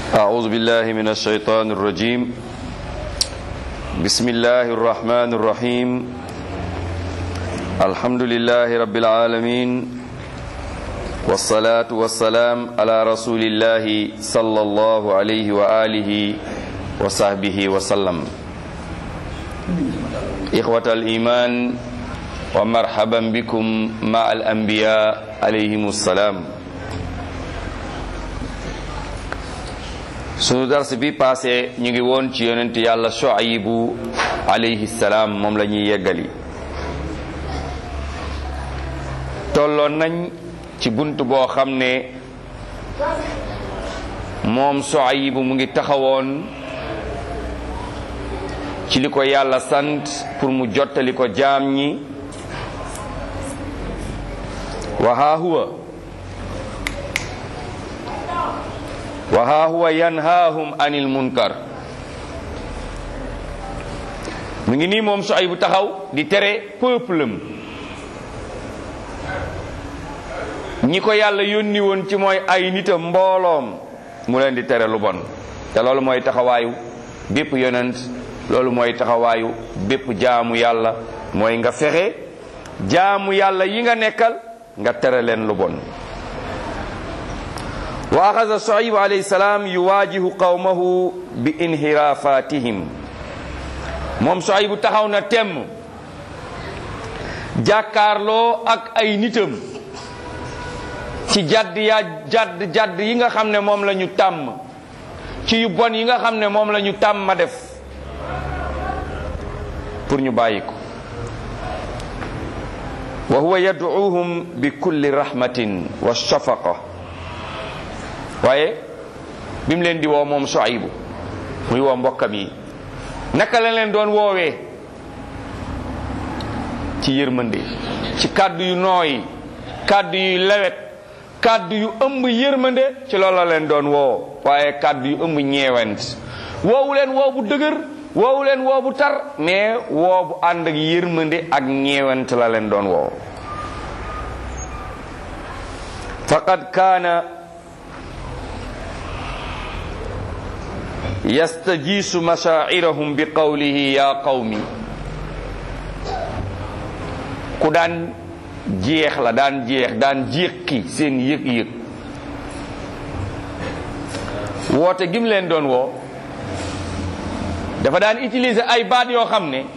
أعوذ بالله من الشيطان الرجيم بسم الله الرحمن الرحيم الحمد لله رب العالمين والصلاة والسلام على رسول الله صلى الله عليه وآله وصحبه وسلم إخوة الإيمان ومرحبا بكم مع الأنبياء عليهم السلام sunu dars bi passé ñu ngi woon ci yonent yàlla Shuaybu alayhi salaam moom la ñuy yeggali tolloon nañ ci bunt boo xam ne moom Shuaybu mu ngi taxawoon ci li ko yàlla sant pour mu jottali ko jaam ñi wa haa huwa wa haa huwa yanhaahum anil munkar mu ngi nii moom Shuaybu taxaw di tere peuple am ñi ko yàlla yónni woon ci mooy ay nitam mbooloom mu leen di tere lu bon te loolu mooy taxawaayu bépp yonent loolu mooy taxawaayu bépp jaamu yàlla mooy nga fexe jaamu yàlla yi nga nekkal nga tere leen lu bon wa axasa Shuayb alayhi salaam yuwaajihu qawmahu bi inhiraafatihim moom Shuayb bu taxaw na temm jàkkaarloo ak ay nitam ci jadd yaa jadd jadd yi nga xam ne moom la ñu tàmm ci yu bon yi nga xam ne moom la ñu tàmm ma def pour ñu bàyyi ko wa huwa yad'uuhum bi kulli rahmatin wa shafaqa waaye bi mu leen di woo moom Shuaybu muy woo mbokkam yi naka la leen doon woowee ci yërmande ci kàddu yu nooy kàddu yu lewet kàddu yu ëmb yërmande ci loolu la leen doon woo waaye kàddu yu ëmb ñeewent woowu leen woo bu dëgër woowu leen woo bu tar mais woo bu ànd ak yërmande ak ñeewent la leen doon woo faqad kaana yastajiisu mashaa'irahum bi qawlihi ya qawmi ku daan jeex la daan jeex daan jéqi seen yëg-yëg woote gim leen doon woo dafa daan utiliser ay baat yoo xam ne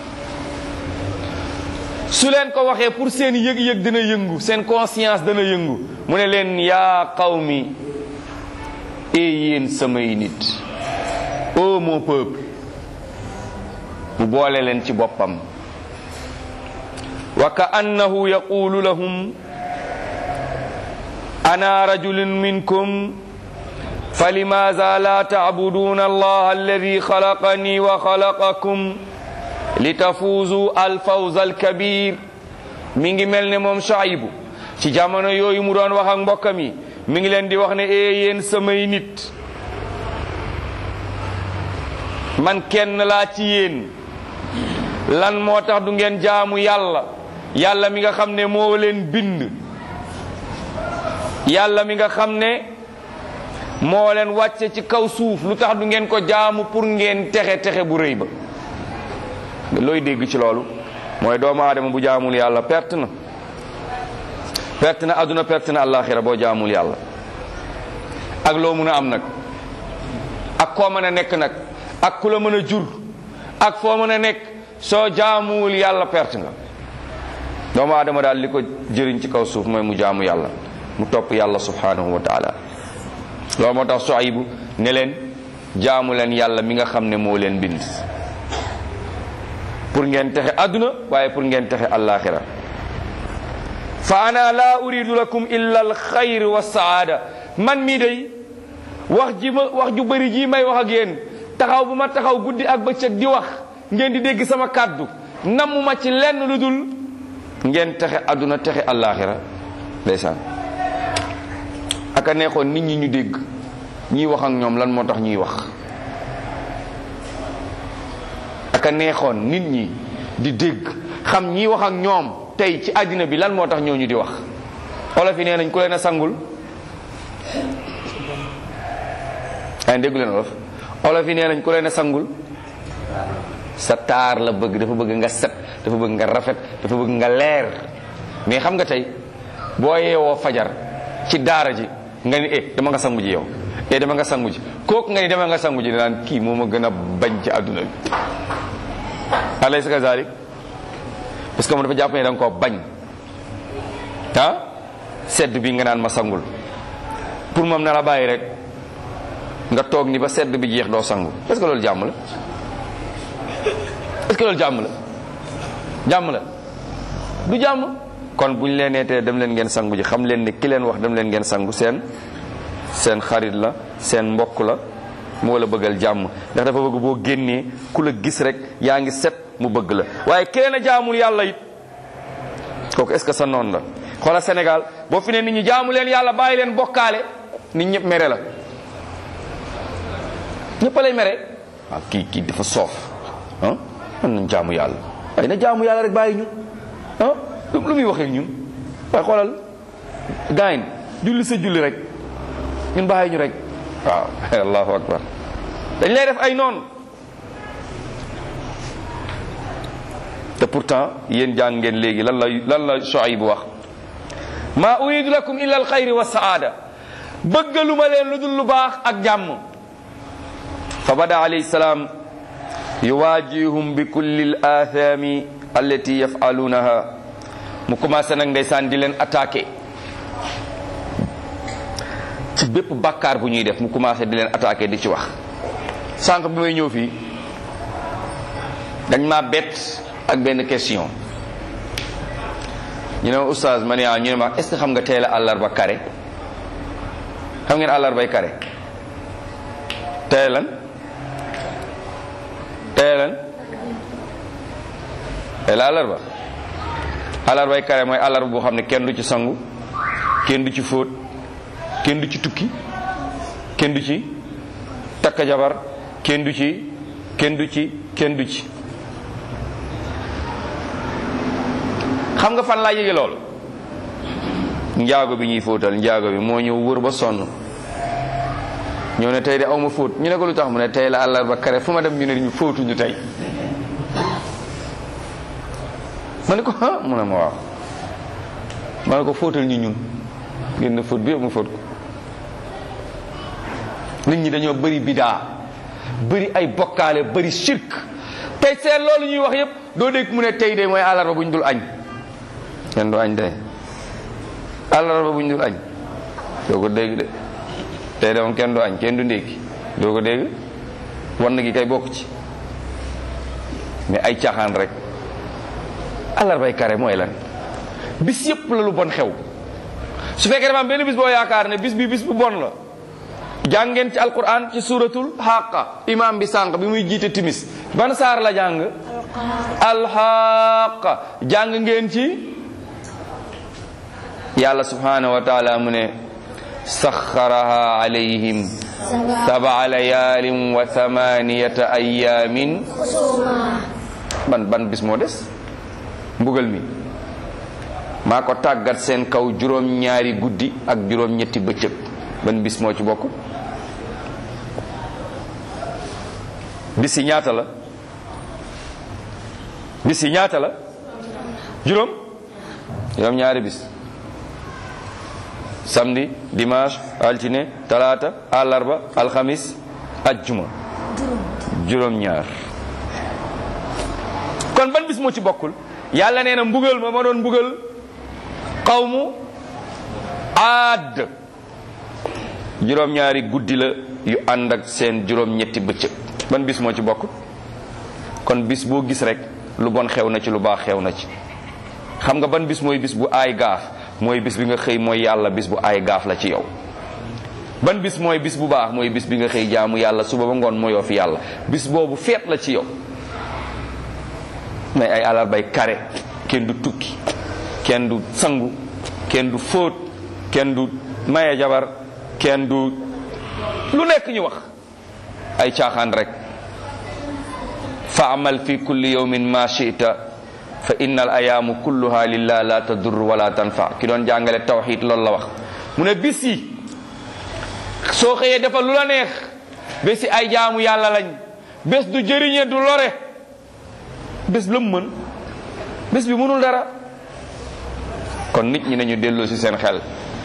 su leen ko waxee pour seen yëg-yëg dana yëngu seen conscience dana yëngu mu ne leen yaa qawmi ee yéen samay nit ô mon peuple mu boole leen ci boppam wa ka annahu yaqulu lahum ana rajulun minkum فلماذا لا تعبدون الله الذي خلقني وخلقكم لتفوزوا الفوز الكبير mi ngi mel ne moom Shuaybu ci jamono yooyu mu doon wax ak mbokkam yi mi ngi leen di wax ne ee yéen samay nit man kenn laa ci yéen lan moo tax du ngeen jaamu yàlla yàlla mi nga xam ne moo leen bind yàlla mi nga xam ne moo leen wàcce ci kaw suuf lu tax du ngeen ko jaamu pour ngeen texe texe bu rëy ba looy dégg ci loolu mooy doomu aadama bu jaamul yàlla perte na perte na àdduna perte na àllaaxira boo jaamul yàlla ak loo mën a am nag ak koo mën a nekk nag ak ku la mën a jur ak foo mën a nekk soo jaamuwul yàlla perte nga doomu aadama daal li ko jëriñ ci kaw suuf mooy mu jaamu yàlla mu topp yàlla subhanahu wa taala loolu moo tax Shuaybu ne leen jaamu leen yàlla mi nga xam ne moo leen bind pour ngeen texe àdduna waaye pour ngeen texe àllaaxira fa ana laa uridu lakum illa al xayr wa saada man mii day wax ji ma wax ju bëri ji may wax ak yéen taxaw bu ma taxaw guddi ak bëccëg di wax ngeen di dégg sama kàddu nammuma ci lenn lu dul ngeen texe àdduna texe àllaaxira ndeysaan aka neexoon nit ñi ñu dégg ñiy wax ak ñoom lan moo tax ñuy wax aka neexoon nit ñi di dégg xam ñiy wax ak ñoom tey ci àddina bi lan moo tax ñooñu di wax olof yi nee nañ ku leen a sangul ay déggu leen olof olof yi nee nañ ku leen a sangul sa taar la bëgg dafa bëgg nga set dafa bëgg nga rafet dafa bëgg nga leer mais xam nga tey boo yeewoo fajar ci daara ji nga ni eh dama nga sangu ji yow eh dama nga sangu ji kooku nga ni dama nga sangu ji naan kii moo ma gën a bañ ci àdduna bi alaysa kazalik parce que moom dafa jàpp ne da nga koo bañ ah sedd bi nga naan ma sangul pour moom na la bàyyi rek nga toog ni ba sedd bi jeex doo sangu est-ce que loolu jàmm la est-ce que loolu jàmm la jàmm la du jàmm kon bu ñu leen neetee dem leen ngeen sangu ji xam leen ne ki leen wax dem leen ngeen sangu seen seen xarit la seen mbokk la moo la bëggal jàmm ndax dafa bëgg boo génnee ku la gis rek yaa ngi set mu bëgg la waaye kenn a jaamul yàlla it kooku est-ce que sa noonu la xoola Sénégal boo fi ne nit ñi jaamu leen yàlla bàyyi leen bokkaale nit ñëpp mere la ñëpp lay mere waaw kii kii dafa soof ah man nañ jaamu yàlla waaye na jaamu yàlla rek bàyyi ñu ah lu muy waxee ñun waaye xoolal gaayin julli sa julli rek ñun bàyyi ñu rek waaw allahu akbar dañ lay def ay noonu te pourtant yéen jàng ngeen léegi lan la lan la Shuayb wax ma uridu lakum illa al xayri wa saada bëggaluma leen lu dul lu baax ak jàmm fa bada alayhi salaam yuwaajihum bi kulli al athami allati yafalunaha mu commencé nag ndeysaan di leen attaqué ci bépp bàkkaar bu ñuy def mu commencé di leen attaqué di ci wax sànq bi may ñëw fii dañ ma bett ak benn question ñu ne ma oustaz ma ne ah ñu ne ma est ce que xam nga tey la àllarba kare xam ngeen àllarbay kare tey lan tey lan tey la àllarba àllarbay kare mooy àllarba boo xam ne kenn du ci sangu kenn du ci fóot kenn du ci tukki kenn du ci takk jabar kenn du ci kenn du ci kenn du ci xam nga fan laa yëge lool njaago bi ñuy fóotal njaago bi moo ñëw wër ba sonn ñëw ne tey de aw ma fóot ñu ne ko lu tax mu ne tey la àllarba kare fu ma dem ñu ne ñu fóotuñu tey ma ne ko ah mu ne ma waaw ma ne ko fóotal ñu ñun génn fóot bi yëpp mu fóot ko nit ñi dañoo bëri bidaa bëri ay bokkaale bëri shirk tey seen loolu ñuy wax yépp doo dégg mu ne tey de mooy àllarba bu ñu dul añ kenn du añ tey àllarba bu ñu dul añ doo ko dégg de tey de moom kenn du añ kenn du ndékki doo ko dégg wan gi kay bokk ci mais ay caaxaan rek àllarbay kare mooy lan bis yépp la lu bon xew su fekkee dafa am benn bis boo yaakaar ne bis bi bis bu bon la jàngeen ci alquran ci suratul xaqa imam bi sànq bi muy jiite timis ban saar la jàng alxaqa jàng ngeen ci yàlla subhanahu wa taala mu ne saxaraha alayhim sabaa layaalin wa thamaniyata ayamin ban ban bis moo des mbugal mi maa ko tàggat seen kaw juróom ñaari guddi ak juróom ñetti bëccëg ban bis moo ci bokk bis yi ñaata la bis yi ñaata la juróom juróom ñaari bis samedi dimanche altine talaata àllarba alxamis ajjuma juróom ñaar kon ban bis moo ci bokkul yàlla nee na mbugal ma ma doon mbugal xawmu aad juróom ñaari guddi la yu ànd ak seen juróom ñetti bëccëg ban bis moo ci bokk kon bis boo gis rek lu bon xew na ci lu baax xew na ci xam nga ban bis mooy bis bu aay gaaf mooy bis bi nga xëy mooy yàlla bis bu aay gaaf la ci yow ban bis mooy bis bu baax mooy bis bi nga xëy jaamu yàlla suba ba ngoon mooyoo fi yàlla bis boobu feet la ci yow mais ay àllarbay kare kenn du tukki kenn du sangu kenn du fóot kenn du maye jabar kenn du lu nekk ñu wax ay caaxaan rek fa amal fi kulli yawmin ma shi'ta fa innal ayaamu kulluha lillah la tadur wala tanfa ki doon jàngale tawxid loolu la wax mu ne bis yi soo xëyee defal lu la neex bési ay jaamu yàlla lañ bés du jëriñe du lore bés la mu mën bés bi mënul dara kon nit ñi nañu delloo ci seen xel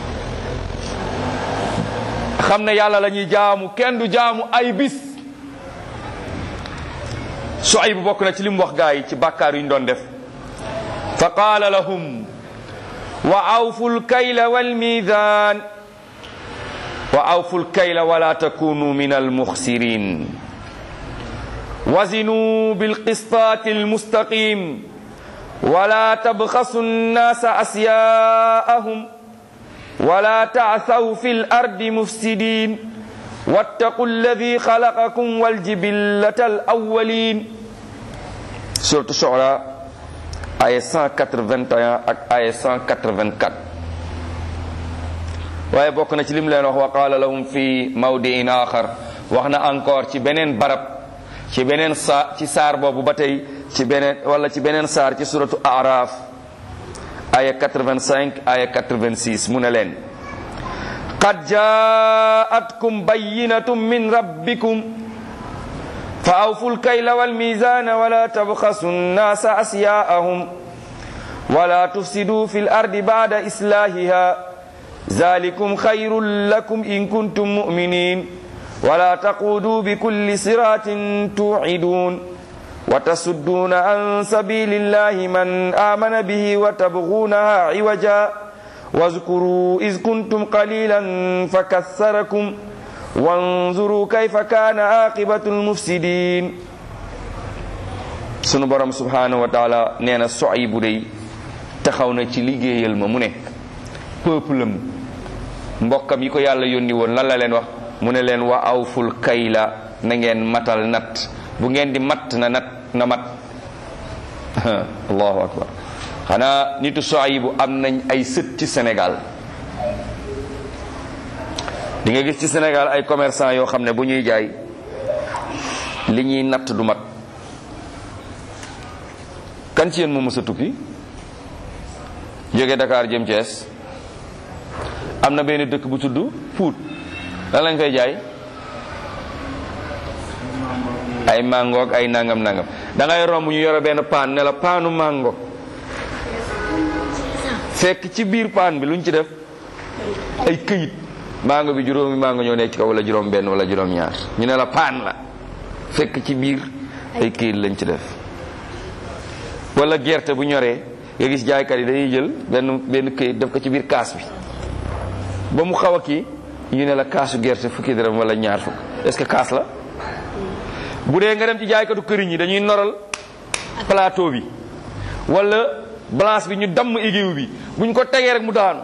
xam ne yàlla la ñuy jaamu kenn du jaamu ay bis Suayb bokk na ci li mu wax gaa yi ci bàkkaar yu ñu doon def fa qaala lahum wa awfu lkayla walmizan wa awfu lkayla wala takunu min almuxsirin wazinu bilqisطaati almustaqim wala tabxasu nnasa asyaa'ahum wala ta'thaw fi lardi mufsidin wattaqu alladi xalaqakum waljibillata alawwalin suratu Shu'ara aya 181 ak aya 184 waaye bokk na ci lim leen wax wa qaala lahum fi mawdiin axar wax na encore ci beneen barab ci beneen sa ci saar boobu ba tey ci beneen wala ci beneen saar ci suratu Araf aya 85 aya 86 mu ne leen qad jaatkum bayyinatun min rabbikum fa awfu lkayla walmizana wala tabxasu nnasa asyaa'ahum wala tufsidu fi lardi ba'da islahiha zalikum khayrun lakum in kuntum mu'minin wala taqudu bikulli siratin tu'idun wa tasudduna an sabilillahi man amana bihi wa tabghunaha iwaja واذكروا إذ كنتم قليلا فكثركم وانظروا كيف كان عاقبة المفسدين sunu borom subhanahu wa taala nee na soy bu dey taxaw na ci liggéeyal ma mu ne peuple am mbokkam yi ko yàlla yónni woon lan la leen wax mu ne leen wa awful kayla na ngeen matal nat bu ngeen di matt na nat na mat allahu akbar xanaa nitu Suaybu am nañ ay sët ci Sénégal di nga gis ci Sénégal ay commerçant yoo xam ne bu ñuy jaay li ñuy natt du mat kan ci yéen moo mës a tukki jóge Dakar jëm Thiès am na benn dëkk bu tudd Pout lan lañ fay jaay ay mango ak ay nangam nangam da ngay romb ñu yore benn paan ne la paanu mango fekk ci biir paan bi luñ ci def ay këyit mango bi juróomi mango ñoo nekk ci kaw wala juróom benn wala juróom ñaar ñu ne la paan la fekk ci biir ay këyit lañ ci def wala gerte bu ñoree nga gis jaaykat yi dañuy jël benn benn këyit def ko ci biir kaas bi ba mu xaw a kii ñu ne la kaasu gerte fukki dërëm wala ñaar fukk est-ce que kaas la bu dee nga dem ci jaaykatu këriñ yi dañuy noral plateau bi wala balance bi ñu damm aiguille bi buñ ko tegee rek mu daanu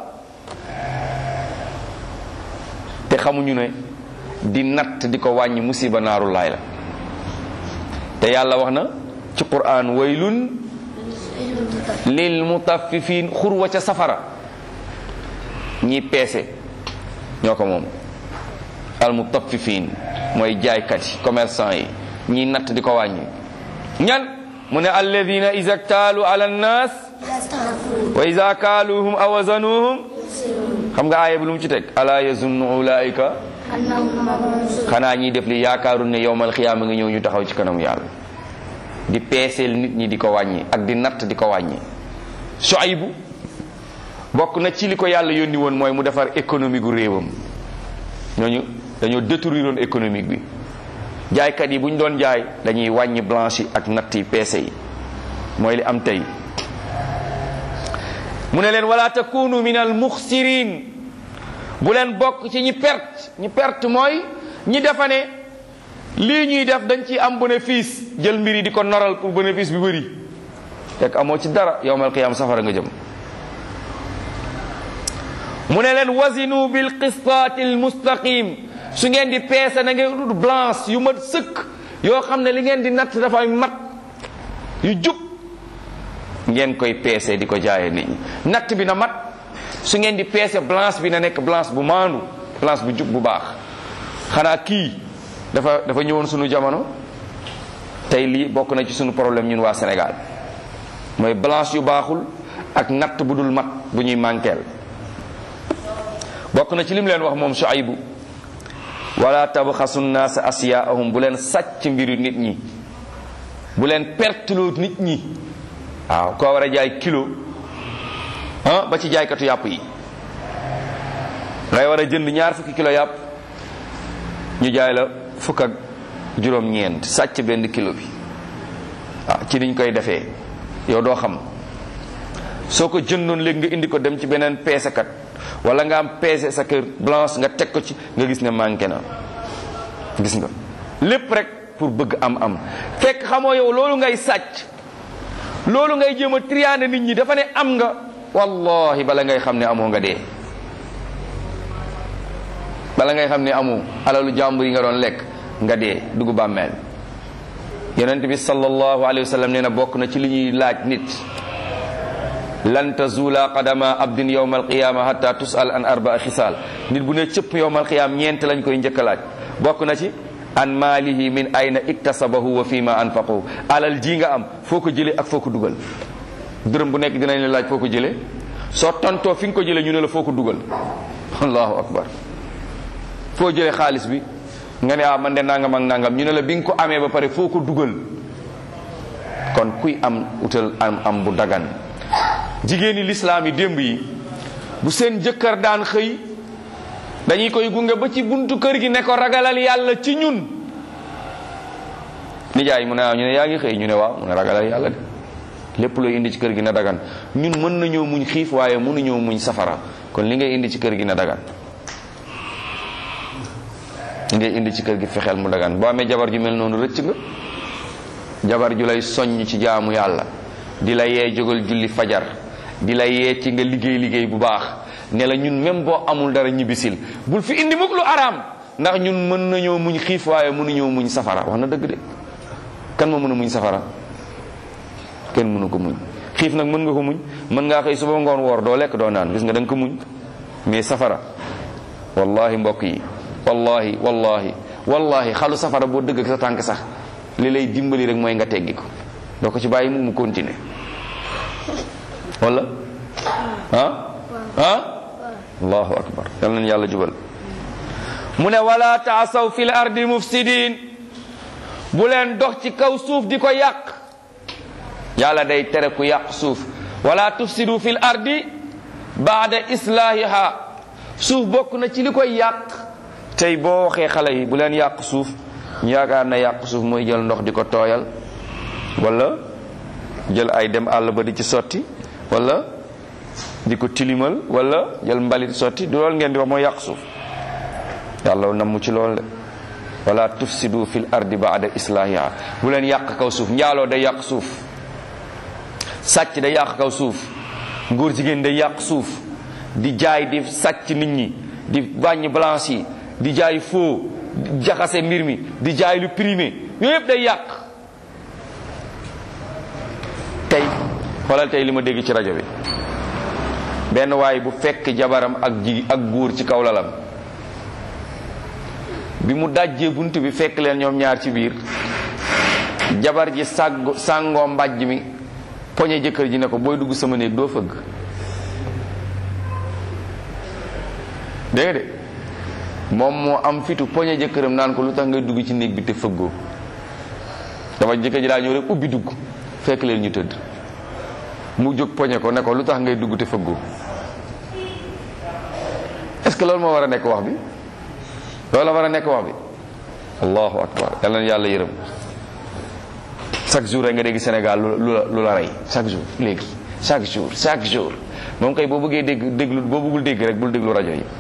te xamuñu ne di natt di ko wàññi musiba naaru laay la te yàlla wax na ci quran waylun lil mutaffifin xurwa ca safara ñi peese ñoo ko moom al mutaffifin mooy jaaykat yi commerçant yi ñi natt di ko wàññi ñan mu ne alladina iza ktaalu ala nnas wa iza kaaluhum aw wazanuhum xam nga aaya bi lu mu ci teg ala yazunnu ulaika xanaa ñiy def li yaakaaru ne yowmal xiyaama nga ñëw ñu taxaw ci kanamu yàlla di peeseel nit ñi di ko wàññi ak di natt di ko wàññi Suaybu bokk na ci li ko yàlla yónni woon mooy mu defar économie gu réewam ñooñu dañoo détruire woon économique bi jaaykat yi bu ñu doon jaay dañuy wàññi blanche yi ak natt yi peese yi mooy li am tey mu ne leen wala takunu min al muxsirin bu leen bokk ci ñi perte ñi perte mooy ñi defa ne lii ñuy def dañ ci am bénéfice jël mbir yi di ko noral pour bénéfice bi bëri fekk amoo ci dara yowmal qiyaam safara nga jëm mu ne leen wasinu bil qistaati al mustaqim su ngeen di peese na ngeen ut blanche yu mat sëkk yoo xam ne li ngeen di natt dafay mat yu jub ngeen koy peese di ko jaaye nit ñi natt bi na mat su ngeen di peese blanche bi na nekk blanche bu maandu blanche bu jub bu baax xanaa kii dafa dafa ñëwoon sunu jamono tey lii bokk na ci sunu problème ñun waa Sénégal mooy blanche yu baaxul ak natt bu dul mat bu ñuy mànkeel bokk na ci lim leen wax moom Shuaybu wala tabxasu nnaasa asiyaahum bu leen sàcc mbiru nit ñi bu leen perteloo nit ñi waaw koo war a jaay kilo ah ba ci jaaykatu yàpp yi ngay war a jënd ñaar fukki kilo yàpp ñu jaay la fukk ak juróom-ñeent sàcc benn kilo bi waaw ci niñ koy defee yow doo xam soo ko jëndoon léegi nga indi ko dem ci beneen peesekat wala nga am peese sa kër blanche nga teg ko ci nga gis ne manqué na gis nga lépp rek pour bëgg am am fekk xamoo yow loolu ngay sàcc loolu ngay jéem a triande nit ñi dafa ne am nga wallahi bala ngay xam ne amoo nga dee bala ngay xam ne amoo alalu jàmbur yi nga doon lekk nga dee dugg bàmmeel yonent bi sallallahu alayhi wa sallam nee na bokk na ci li ñuy laaj nit lan tazula qadama abdin yawma alqiyama hatta tusal an arbaa xisaal nit bu ne cëpp yawma alqiyama ñeent lañ koy njëkk a laaj bokk na ci an maalihi min ayna iktasabahu wa fima anfaqahu alal ji nga am foo ko jëlee ak foo ko dugal dërëm bu nekk dinañ la laaj foo ko jëlee soo tontoo fi nga ko jëlee ñu ne la foo ko dugal allahu akbar foo jëlee xaalis bi nga ne ah man de nangam ak nangam ñu ne la bi nga ko amee ba pare foo ko dugal kon kuy am utal am am bu dagan jigéeni lislaam yi démb yi bu seen jëkkër daan xëy dañuy koy gunge ba ci buntu kër gi ne ko ragalal yàlla ci ñun nijaay mu ne ñu ne yaa ngi xëy ñu ne waaw mu ne ragalal yàlla de lépp looy indi ci kër gi na dagan ñun mën nañoo muñ xiif waaye mënuñoo muñ safara kon li ngay indi ci kër gi na dagan li ngay indi ci kër gi fexeel mu dagan boo amee jabar ju mel noonu rëcc nga jabar ju lay soññ ci jaamu yàlla di la yee jógal julli fajar di la yee ci nga liggéey liggéey bu baax ne la ñun même boo amul dara ñibbisil bul fi indi mukk lu araam ndax ñun mën nañoo muñ xiif waaye mënuñoo muñ safara wax na dëgg de kan moo mën a muñ safara kenn mënu ko muñ xiif nag mën nga ko muñ mën ngaa xëy suba ngoon woor doo lekk doo naan gis nga da nga ko muñ mais safara wallahi mbokk yi wallahi wallahi wallahi xalu safara boo dëgg ak sa tànk sax li lay dimbali rek mooy nga teggi ko doo ko ci bàyyi mu mu continuer wala ah ah allahu akbar yal nañu yàlla jubal mu ne wala taasaw fil ardi mufsidin bu leen dox ci kaw suuf di ko yàq yàlla day tere ku yàq suuf wala tufsidu fil ardi baada islahiha suuf bokk na ci li koy yàq tey boo waxee xale yi bu leen yàq suuf ñu yaakaar na yàq suuf mooy jël ndox di ko tooyal wala jël ay dem àll ba di ci sotti wala di ko tilimal wala jël mbalit sotti du loolu ngeen di wax mooy yàq suuf yàlla namm ci loolu de wala tufsidu fil ardi baada islahiha bu leen yàq kaw suuf njaaloo day yàq suuf sàcc day yàq kaw suuf ngóor jigéen day yàq suuf di jaay di sàcc nit ñi di wàññi balance yi di jaay faux di jaxase mbir mi di jaay lu primé yooyu yëpp day yàq tey xoolal tey li ma dégg ci rajo bi benn waay bu fekk jabaram ak ji ak góor ci kaw lalam bi mu dajjee bunt bi fekk leen ñoom ñaar ci biir jabar ji sàgg sàngoo mbàjj mi poñe jëkkër ji ne ko booy dugg sama néeg doo fëgg dégg de moom moo am fitu poñe jëkkëram naan ko lu tax ngay dugg ci néeg bi te fëggoo dafa jëkkër ji daa ñëw rek ubbi dugg fekk leen ñu tëdd mu jóg poñe ko ne ko lu tax ngay dugg te fëggoo est-ce que loolu moo war a nekk wax bi loolu la war a nekk wax bi allahu akbar yal na yàlla yërëm chaque jour rek nga dégg Sénégal lu la lu la rey chaque jour léegi chaque jour chaque jour moom kay boo bëggee dégg déglu boo bëggul dégg rek bul déglu rajo yi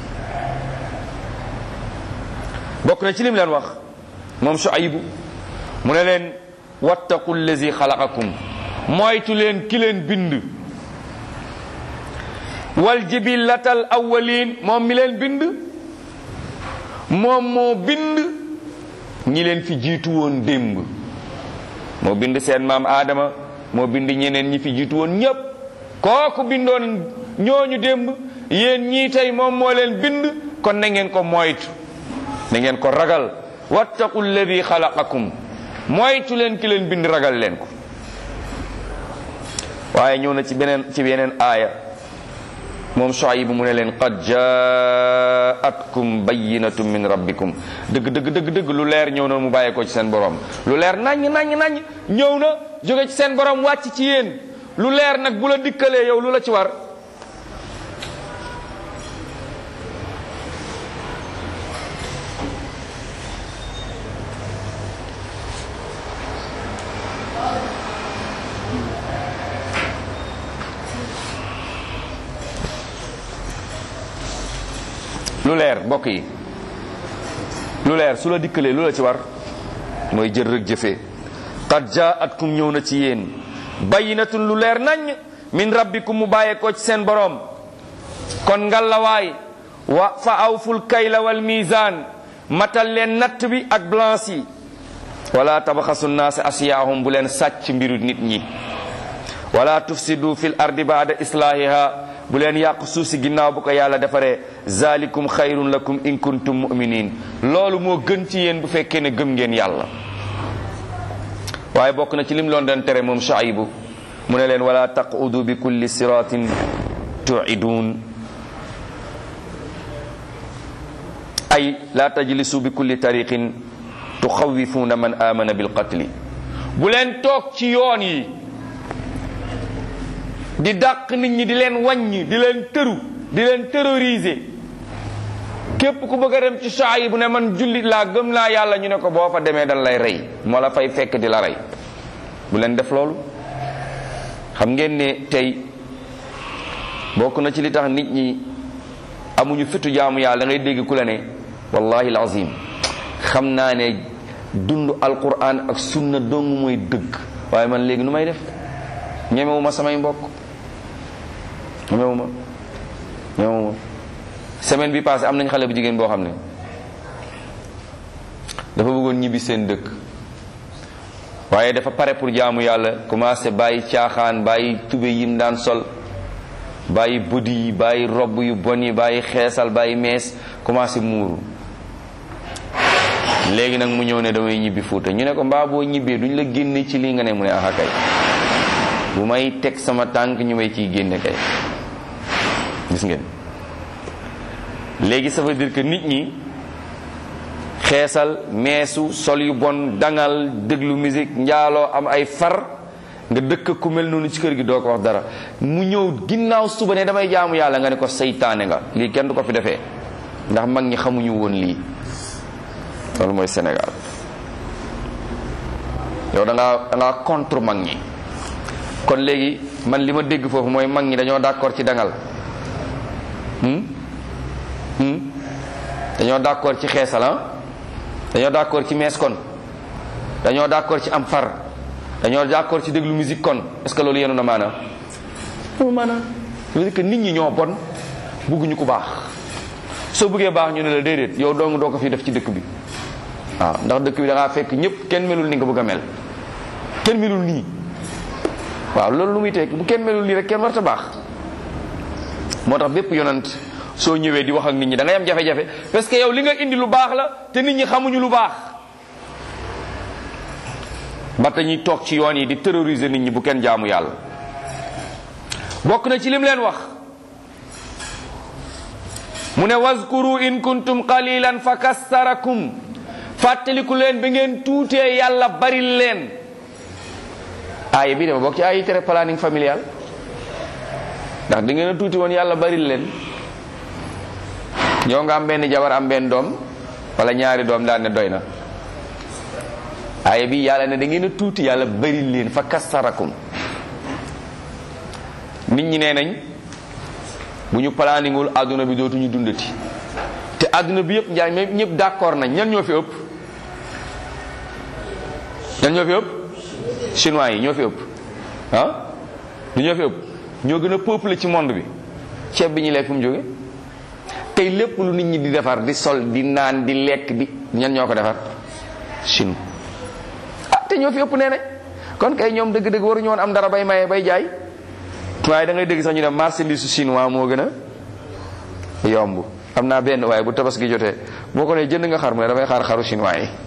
bokk na ci lim leen wax moom Shuaybu mu ne leen wattaqu allazi xalaqakum moytu leen ki leen bind wal jibillatal awwalin moom mi leen bind moom moo bind ñi leen fi jiitu woon démb moo bind seen maam Adama moo bind ñeneen ñi fi jiitu woon ñépp kooku bindoon ñooñu démb yéen ñii tey moom moo leen bind kon na ngeen ko moytu na ngeen ko ragal wattaqu alladi xalaqakum moytu leen ki leen bind ragal leen ko waaye ñëw na ci beneen ci beneen aaya moom Shuayb mu ne leen qad jaatkum bayyinatun min rabbikum dëgg dëgg dëgg dëgg lu leer ñëw na mu bàyyeekoo ci seen borom lu leer naññ naññ naññ ñëw na jóge ci seen borom wàcc ci yéen lu leer nag bu la dikkalee yow lu la ci war lu leer mbokk yi lu leer su la dikkalee lu la ci war mooy jël rek jëfee qad jaatkum ñëw na ci yéen bayyinatun lu leer nañ min rabbikum mu bàyyeekoo ci seen boroom kon ngalawaay wa fa awful kayla wal mizan matal leen natt bi ak balance yi wala tabaxasu naas asiyaahum bu leen sàcc mbiru nit ñi wala tufsidu fil ardi baada islahiha bu leen yàq suuf si ginnaaw bu ko yàlla defaree zalikum xayrun lakum in kuntum muminin loolu moo gën ci yéen bu fekkee ne gëm ngeen yàlla waaye bokk na ci lim loon doon tere moom Shuaybu mu ne leen wala taqudu bi kulli siratin tuidun ay la tajlisu bi kulli tariqin tuxawifuuna man amana bilqatli bu leen toog ci yoon yi di dàq nit ñi di leen wàññi di leen tëru di leen terroriser képp ku bëgg a dem ci Shuayb bu ne man jullit laa gëm naa yàlla ñu ne ko boo fa demee dañ lay rey moo la fay fekk di la rey bu leen def loolu xam ngeen ne tey bokk na ci li tax nit ñi amuñu fitu jaamu yàlla da ngay dégg ku la ne wallahi alazim xam naa ne dund alquran ak sunna dong mooy dëgg waaye man léegi nu may def ñemewuma samay mbokk ñemewuma ñemewuma semaine bi passé am nañ xale bu jigéen boo xam ne dafa bëggoon ñibbi seen dëkk waaye dafa pare pour jaamu yàlla commencé bàyyi caaxaan bàyyi tube yim daan sol bàyyi budi yi bàyyi robb yu bon yi bàyyi xeesal bàyyi mees commencé muuru léegi nag mu ñëw ne damay ñibbi fuuta ñu ne ko mbaa boo ñibbee duñ la génne ci lii nga ne mu ne aha kay bu may teg sama tànk ñu may ciy génne kay gis ngeen léegi ça veut dire que nit ñi xeesal meesu sol yu bon dangal déglu musique njaaloo am ay far nga dëkk ku mel noonu ci kër gi doo ko wax dara mu ñëw ginnaaw suba ne damay jaamu yàlla nga ne ko seytaane nga lii kenn du ko fi defee ndax mag ñi xamuñu woon lii loolu mooy Sénégal yow da ngaa da ngaa contre mag ñi kon léegi man li ma dégg foofu mooy mag ñi dañoo d'accord ci dangal dañoo d'accord ci xeesal dañoo d'accord ci mees kon dañoo d'accord ci am far dañoo d'accord ci déglu musique kon est-ce que loolu yenu na maanaam loolu maanaam ça veut dire que nit ñi ñoo bon bugguñu ku baax soo bëggee baax ñu ne la déedéet yow dong doo ko fi def ci dëkk bi waaw ndax dëkk bi da ngaa fekk ñëpp kenn melul ni nga bëgg a mel kenn melul nii waaw loolu lu muy tekki bu kenn melul nii rek kenn warta baax moo tax bépp yonant soo ñëwee di wax ak nit ñi da ngay am jafe-jafe parce que yow li nga indi lu baax la te nit ñi xamuñu lu baax ba ñuy toog ci yoon yi di terroriser nit ñi bu kenn jaamu yàlla bokk na ci lim leen wax mu ne wazkuru in kuntum qalilan fa kassarakum fàttaliku leen ba ngeen tuutee yàlla bari leen aaya bi dama bokk ci aaya yi tere planning familial ndax da ngeen a tuuti woon yàlla bari leen ñoo nga am benn jabar am benn doom wala ñaari doom daal ne doy na aaya bi yàlla ne da ngeen a tuuti yàlla bari leen fa kassarakum nit ñi nee nañ bu ñu planningul àdduna bi dootuñu dundati te àdduna bi yëpp njaay mais ñëpp d'accord nañ ñan ñoo fi ëpp ñan ñoo fi ëpp chinois yi ñoo fi ëpp ah du ñoo fi ëpp ñoo gën a peuplé ci monde bi ceeb bi ñu lekk fu mu jóge tey lépp lu nit ñi di defar di sol di naan di lekk di ñan ñoo ko defar Chine ah te ñoo fi ëpp nee nañ kon kay ñoom dëgg-dëgg waruñu woon am dara bay maye bay jaay waaye da ngay dégg sax ñu ne marchandise su chinois moo gën a yomb am naa benn waaye bu tabaski jotee boo ko ne jënd nga xar mu ne damay xaar xaru chinois yi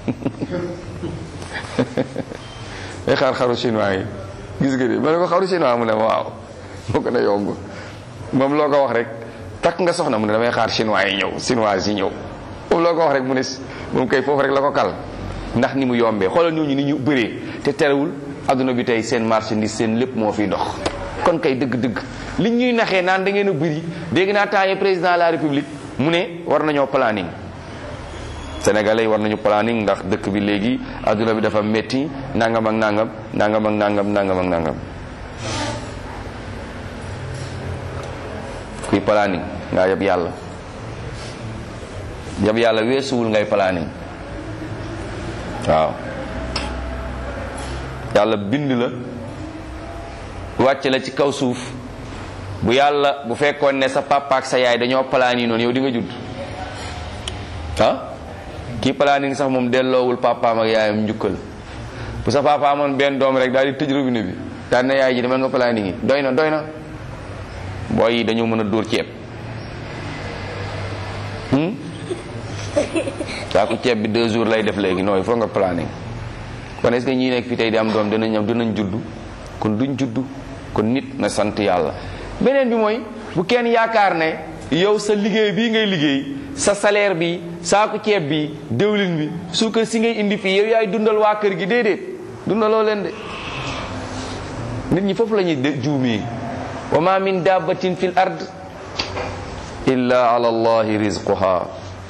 day xaar xaru chinois yi gis nga ni ma ne ko xaru chinois mu ne waaw moo gën a yomb moom loo ko wax rek takk nga soxna mu ne damay xaar chinois yi ñëw chinois yi ñëw foofu loo ko wax rek mu ne moom kay foofu rek la ko kal ndax ni mu yombee xoolal ñooñu ni ñu bëree te terewul adduna bi tey seen marchandise seen lépp moo fiy dox kon kay dëgg-dëgg liñ ñuy naxee naan da ngeen a bëri dégg naa temps président de la république mu ne war nañoo planning sénégalais yi war nañu planning ndax dëkk bi léegi adduna bi dafa metti nangam ak nangam nangam ak nangam nangam ak nangam kuy planning ngaa yab yàlla yab yàlla weesuwul ngay planning waaw yàlla bind la wàcc la ci kaw suuf bu yàlla bu fekkoon ne sa papa ak sa yaay dañoo planning noonu yow di nga judd ah kii planning sax moom delloowul papaam ak yaayam njukkal bu sa papa amoon benn doom rek daal di tëj robinet bi daal na yaay ji demal nga planning yi doy na doy na booy yi dañoo mën a dóor ceeb saako ceeb bi deux jours lay def léegi non il faut nga planning kon est-ce que ñii nekk fi tey di am doom dinañ am dinañ juddu kon duñ juddu kon nit na sant yàlla beneen bi mooy bu kenn yaakaar ne yow sa liggéey bii ngay liggéey sa salaire bi saako ceeb bi déwlin bi suukar si ngay indi fii yow yaay dundal waa kër gi déedéet dundaloo leen de nit ñi foofu la ñuy juumee wa ma min dabbatin fil ard illa ala allahi rizquha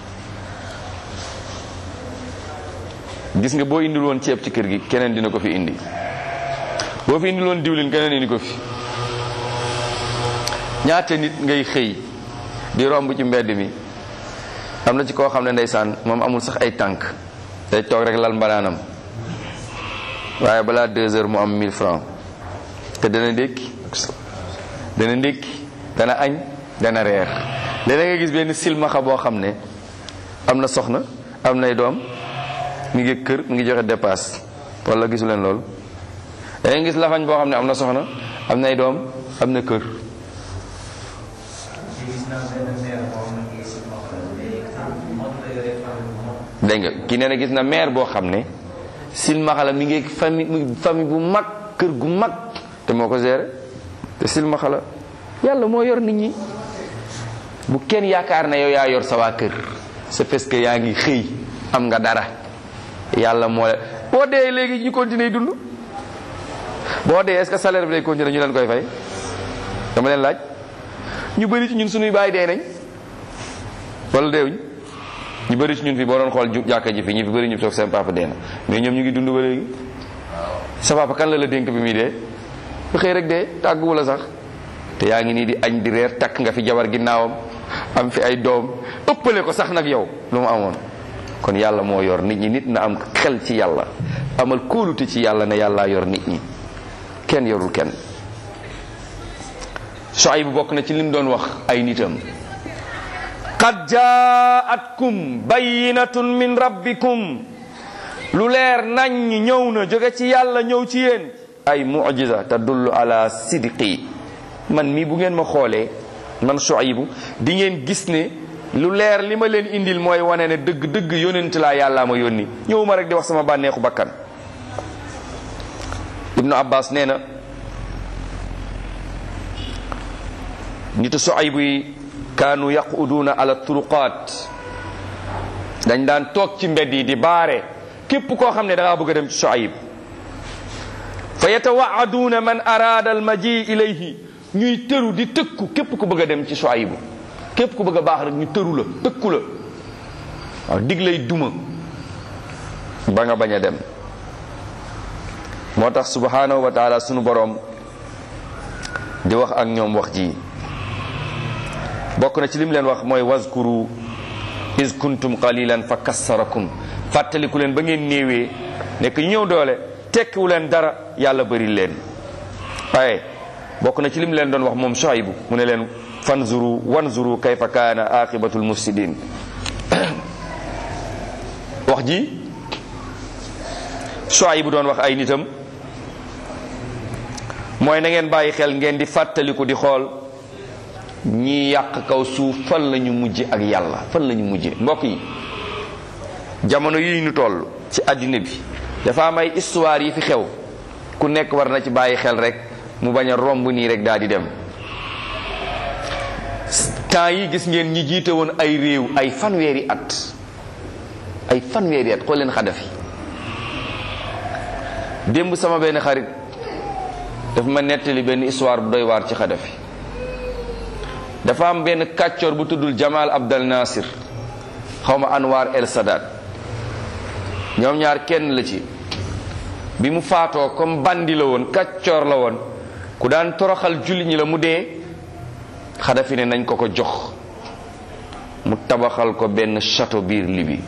gis nga boo indil woon ceeb ci kër gi keneen dina ko fi indi boo fi indil woon diwlin keneen indi ko fi ñaata nit ngay xëy di romb ci mbedd mi am na ci koo xam ne ndeysaan moom amul sax ay tànk day toog rek lal mbanaanam waaye balaa deux heures mu am 1000 francs te dana ndékki dana ndékki dana añ dana reer léeg nga gis benn silmaxa boo xam ne am na soxna am nay doom mi ngi kër mi ngi joxe dépasse wala gisu leen loolu da ngay gis lafañ boo xam ne am na soxna am nay doom am na kër dégg nga ki nee na gis na maire boo xam ne silmaxa la mi ngi famille famille bu mag kër gu mag te moo ko géré te silmaxa la yàlla moo yor nit ñi bu kenn yaakaar na yow yaa yor sa waa kër c'est parce que yaa ngi xëy am nga dara yàlla moo la boo dee léegi ñu continuer dund boo dee est-ce que salaire bi day continuer ñu leen koy fay dama leen laaj ñu bëri ci ñun suñuy bàyyi dee nañ wala deewuñ ñu bëri ci ñun fi boo doon xool ju jàkka ji fi ñu fi bëri ñu toog seen papa dee na mais ñoom ñu ngi dund ba léegi sa papa kan la la dénk bi muy dee bu xëy rek dee tàgguwu la sax te yaa ngi nii di añ di reer takk nga fi jabar ginnaawam am fi ay doom ëppale ko sax nag yow lu mu amoon kon yàlla moo yor nit ñi nit na am xel ci yàlla amal kóolute ci yàlla ne yàllaa yor nit ñi kenn yorul kenn Shuayb bu bokk na ci lim doon wax ay nitam qad jaatkum bayinatun min rabbikum lu leer nañ ñëw na jóge ci yàlla ñëw ci yéen ay mujiza tadullu ala sidqi man mii bu ngeen ma xoolee man Shuaybu di ngeen gis ne lu leer li ma leen indil mooy wane ne dëgg dëgg yónent laa yàllaa ma yónni ñëwuma rek di wax sama bànneexu bakkan ibnu abbas nee na nitu Shuaybu yi kaanu yaquduuna ala turuqaat dañ daan toog ci mbedd yi di baare képp koo xam ne da ngaa bëgg a dem ci Shuayb fa yatawaaduuna man araada al maji ilayhi ñuy tëru di tëkku képp ku bëgg a dem ci Shuaybu képp ku bëgg a baax rek ñu tëru la tëkku la waaw dig lay duma ba nga bañ a dem moo tax subhanahu wa taala sunu boroom di wax ak ñoom wax ji bokk na ci lim leen wax mooy wazkuru is kuntum qalilan fa kassarakum fàttaliku leen ba ngeen néewee nekk ñu ñëw doole tekkiwu leen dara yàlla bëri leen waaye bokk na ci lim leen doon wax moom Shuaybu mu ne leen fanzuru wanzuru kayfa kaana aqibatul mufsidin wax ji Shuaybu doon wax ay nitam mooy na ngeen bàyyi xel ngeen di fàttaliku di xool ñi yàq kaw suuf fan la ñu mujj ak yàlla fan la ñu mujje mbokk yi jamono yi ñu toll ci àddina bi dafa am ay histoire yi fi xew ku nekk war na ci bàyyi xel rek mu bañ a romb nii rek daal di dem temps yi gis ngeen ñi jiite woon ay réew ay fanweeri at ay fanweeri at xool leen Xadafi démb sama benn xarit daf ma nettali benn histoire bu doy waar ci Xadafi dafa am benn kàccoor bu tuddul Jamal Abdel Nasir xawma Anwar El Sadat ñoom ñaar kenn la ci bi mu faatoo comme bandi la woon kàccoor la woon ku daan toroxal julli ñi la mu dee Xadafi ne nañ ko ko jox mu tabaxal ko benn château biir Libye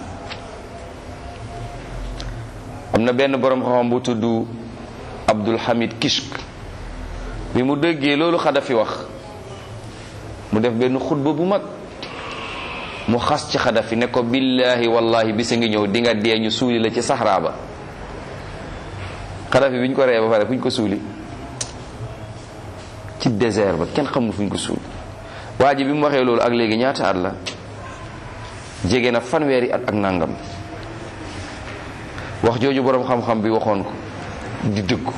am na benn borom xam-xam bu tudd Abdul Hamid Kishk bi mu déggee loolu Xadafi wax mu def benn xutba bu mag mu xas ci Xadafi ne ko billahi wallahi bisa ngi ñëw di nga dee ñu suuli la ci saxraa ba Xadafi bi ñu ko ree ba pare fu ñu ko suuli ci désert ba kenn xamul fu ñu ko suuli waa ji bi mu waxee loolu ak léegi ñaata at la jege na fanweeri at ak nangam wax jooju boroom xam-xam bi waxoon ko di dëggu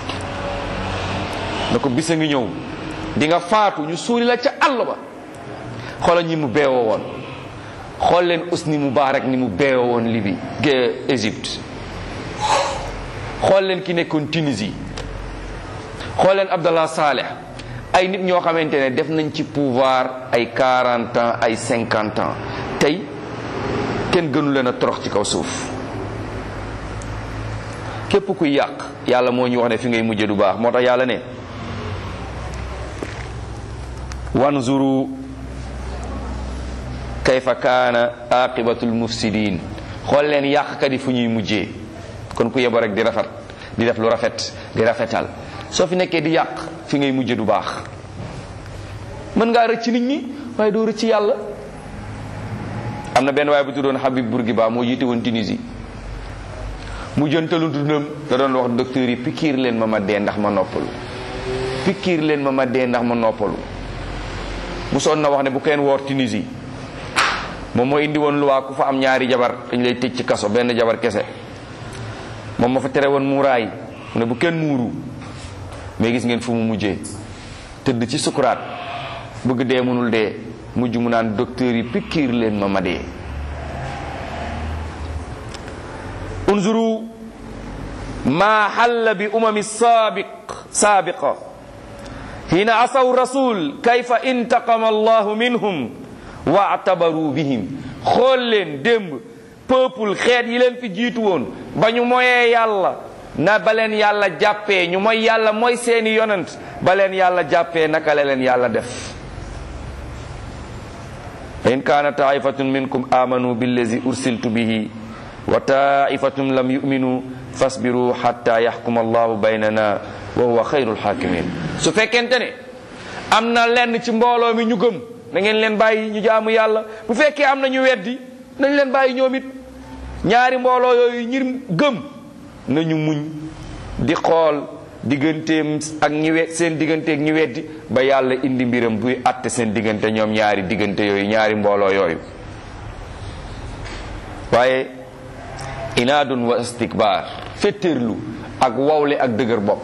na ko bisa ngi ñëw di nga faatu ñu suuli la ca àll ba xoolal ñi mu beewoo woon xool leen Hosni Moubarak ni mu beewoo woon Libye ge Égypte xool leen ki nekkoon Tunisie xool leen Abdallah Saleh ay nit ñoo xamante ne def nañ ci pouvoir ay 40 ans ay 50 ans tey kenn gënu leen a torox ci kaw suuf képp kuy yàq yàlla moo ñu wax ne fi ngay mujje du baax moo tax yàlla ne wanzuru kayfa kaana aqibatul mufsidin xool leen yàqkat yi fu ñuy mujjee kon ku yebo rek di rafet di def lu rafet di rafetal soo fi nekkee di yàq fi ngay mujje du baax mën ngaa rëcc nit ñi waaye doo rëcc yàlla am na benn waaye bu tuddoon Habib Bourguiba moo jiite woon Tunisie mu jëntalu dundam da doon wax docteur yi pikiir leen ma ma dee ndax ma noppalu pikiir leen ma ma dee ndax ma noppalu mu soon na wax ne bu kenn woor Tunisie moom moo indi woon luwaa ku fa am ñaari jabar dañ lay tëj ci kaso benn jabar kese moom ma fa tere woon muuraay mu ne bu kenn muuru mais gis ngeen fu mu mujjee tëdd ci sukuraat bëgg dee mënul dee mujj mu naan docteur yi pikiir leen ma ma dee unzuru ma xalla bi umami saabiq saabiqa hina asaw rasul kayfa intaqama allahu minhum waatabaru bihim xool leen démb peuple xeet yi leen fi jiitu woon ba ñu moyee yàlla na ba leen yàlla jàppee ñu mooy yàlla mooy seeni yonent ba leen yàlla jàppee naka la leen yàlla def fa in kaana taifatun minkum amanu billazi ursiltu bihi wa taifatun lam yuminu fasbiru hatta yaxkuma allahu baynana wa huwa xayrul xaakimin su fekkente ne am na lenn ci mbooloo mi ñu gëm na ngeen leen bàyyi ñu jaamu yàlla bu fekkee am na ñu weddi nañ leen bàyyi ñoom it ñaari mbooloo yooyu ñir gëm nañu muñ di xool digganteem ak ñi we seen digganteeg ñi weddi ba yàlla indi mbiram buy àtte seen diggante ñoom ñaari diggante yooyu ñaari mbooloo yooyu waaye inaadun wa istikbaar féttéerlu ak wawle ak dëgër bopp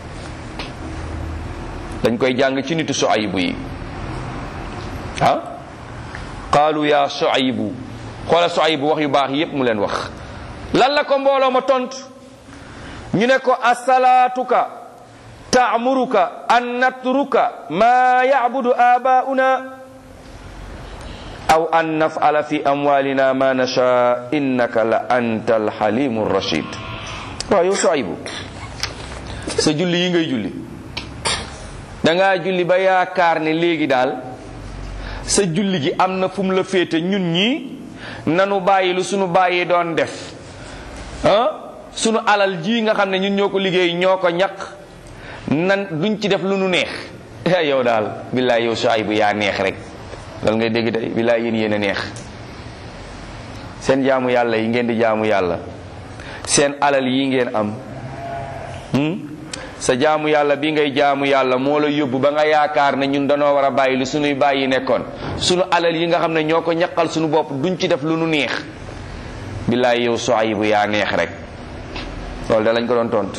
dañ koy jàng ci nitu Suaybu yi ah qaalu ya Suaybu xoola Suaybu wax yu baax yépp mu leen wax lan la ko mbooloo ma tontu ñu ne ko asalaatuka taamuruka an natruka ma yacbudu aabaa'una aw an naf'ala fi amwalina ma nasha innaka la anta alxalimu rachid waaw yow Suaybu sa julli yi ngay julli dangaa julli ba yaakaar ne léegi daal sa julli gi am na fu mu la féete ñun ñii nanu bàyyi lu sunu bàyyi doon def ah sunu alal ji nga xam ne ñun ñoo ko liggéey ñoo ko ñaq nan duñ ci def lu nu neex yow daal billaay yow Suaybu yaa neex rek loolu ngay dégg tey billaay yéen yéen a neex seen jaamu yàlla yi ngeen di jaamu yàlla seen alal yi ngeen am sa jaamu yàlla bi ngay jaamu yàlla moo la yóbbu ba nga yaakaar ne ñun danoo war a bàyyi lu sunuy bàyyi nekkoon sunu alal yi nga xam ne ñoo ko ñaqal sunu bopp duñ ci def lu nu neex billaay yow Suaybu yaa neex rek loolu da lañ ko doon tontu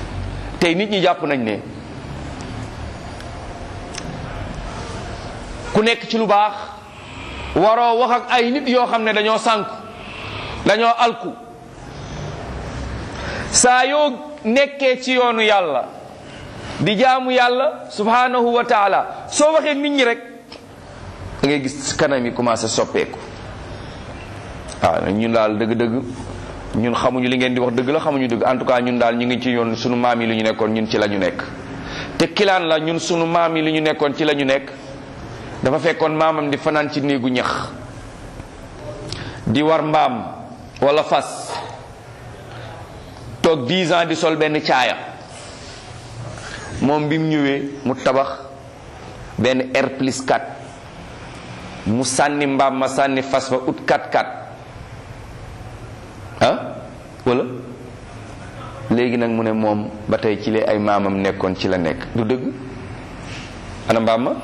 tey nit ñi jàpp nañ ne ku ku nekk ci lu baax waroo wax ak ay nit yoo xam ne dañoo sànku dañoo alku saa yoo nekkee ci yoonu yàlla di jaamu yàlla subhanahu wa taala soo waxee nit ñi rek da ngay gis kanam yi commencé soppeeku waaw ñun daal dëgg-dëgg ñun xamuñu li ngeen di wax dëgg la xamuñu dëgg en tout cas ñun daal ñu ngi ci yoon sunu maam yi li ñu nekkoon ñun ci la ñu nekk te kilaan la ñun sunu maam yi li ñu nekkoon ci la ñu nekk dafa fekkoon maamam di fanaan ci néegu ñax di war mbaam wala fas toog 10 ans di sol benn caaya moom bi mu ñëwee mu tabax benn R plus 4 mu sànni mbaam ma sànni fas fa ut 4-4 ah wala léegi nag mu ne moom ba tey ci li ay maamam nekkoon ci la nekk du dëgg ana mbaam ma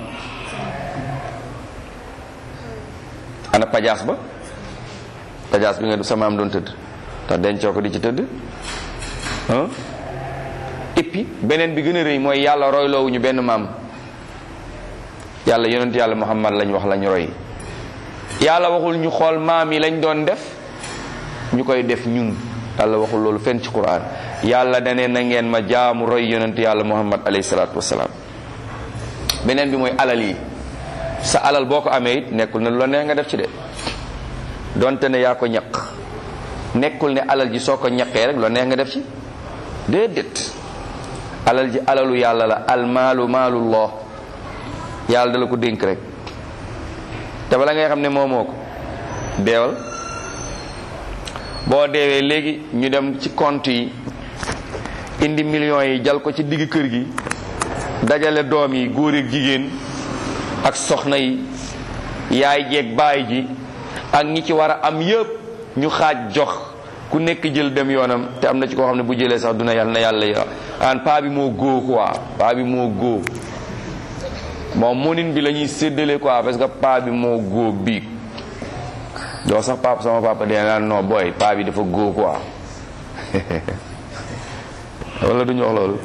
ana pajaas ba pajaas bi nga sa maam doon tëdd tax dencoo ko di ci tëdd ah et puis beneen bi gën a rëy mooy yàlla royloowuñu benn maam yàlla yonent yàlla muhammad lañ wax lañ roy yàlla waxul ñu xool maam yi lañ doon def ñu koy def ñun yàlla waxul loolu fenn ci quran yàlla dane na ngeen ma jaamu roy yonent yàlla muhammad alayhi salaatu wasalaam beneen bi mooy alal yi sa alal boo ko amee it nekkul ne lu la neex nga def ci de donte ne yaa ko ñaq nekkul ne alal ji soo ko ñaqee rek lu la neex nga def ci déedéet alal ji alalu yàlla la almaalu maalullah yàlla dala ko dénk rek te bala ngay xam ne moomoo ko deewal boo deewee léegi ñu dem ci compte yi indi millions yi jal ko ci digg kër gi dajale doom yi góor ak jigéen ak soxna yi yaay jeeg baay ji ak ñi ci war a am yépp ñu xaaj jox ku nekk jël dem yoonam te am na ci koo xam ne bu jëlee sax duna yàlla na yàlla ya an paa bi moo góo quoi paa bi moo góo moom monin bi la ñuy séddale quoi parce que paa bi moo góo biig doo sax papa sama papa dee naan non booy paa bi dafa góo quoi wala duñu wax loolu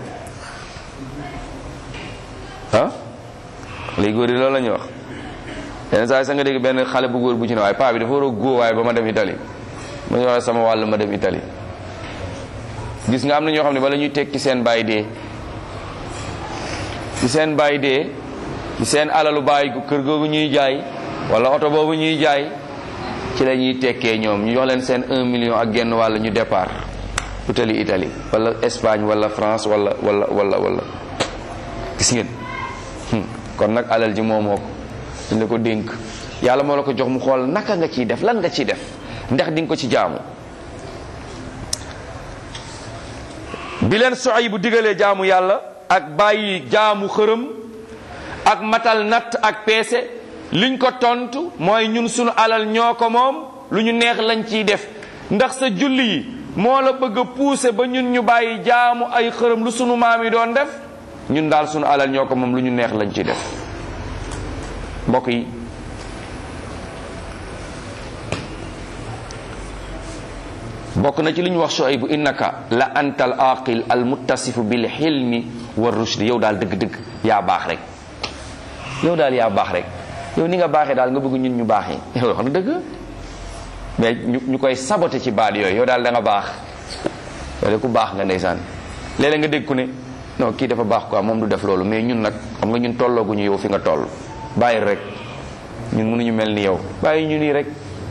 ah léegi góor yi loolu la ñuy wax yenn saa yi sa nga dégg benn xale bu góor bu ci ne waaye paa bi dafa war a góo waaye ba ma dem Italie ma ñu wax sama wàll ma dem Italie gis nga am na ñoo xam ne bala ñuy tekki seen baay dee ci seen baay dee ci seen alalu baay kër googu ñuy jaay wala oto boobu ñuy jaay ci la ñuy tekkee ñoom ñu jox leen seen un million ak genn wàll ñu départ utali Italie wala Espagne wala France wala wala wala wala gis ngeen kon nag alal ji moomoo ko dañ la ko dénk yàlla moo la ko jox mu xool naka nga ciy def lan nga ciy def ndax di nga ko ci jaamu bi leen soxay bu digalee jaamu yàlla ak bàyyi jaamu xërëm ak matal natt ak peese liñ ko tontu mooy ñun sunu alal ñoo ko moom lu ñu neex lañ ciy def ndax sa julli yi moo la bëgg a pousser ba ñun ñu bàyyi jaamu ay xërëm lu sunu maam yi doon def ñun daal sunu alal ñoo ko moom lu ñu neex lañ ciy def mbokk yi bokk na ci li ñu wax Shuaybu innaka la antal aqil al muttasifu bil xilmi wa rushdi yow daal dëgg-dëgg yaa baax rek yow daal yaa baax rek yow ni nga baaxee daal nga bëgg ñun ñu baaxee yow wax na dëgg mais ñu ñu koy saboté ci baat yooyu yow daal da nga baax yow de ku baax nga ndeysaan léeg-léeg nga dégg ku ne non kii dafa baax quoi moom du def loolu mais ñun nag xam nga ñun tollooguñu yow fi nga toll bàyyi rek ñun mënuñu mel ni yow bàyyi ñu nii rek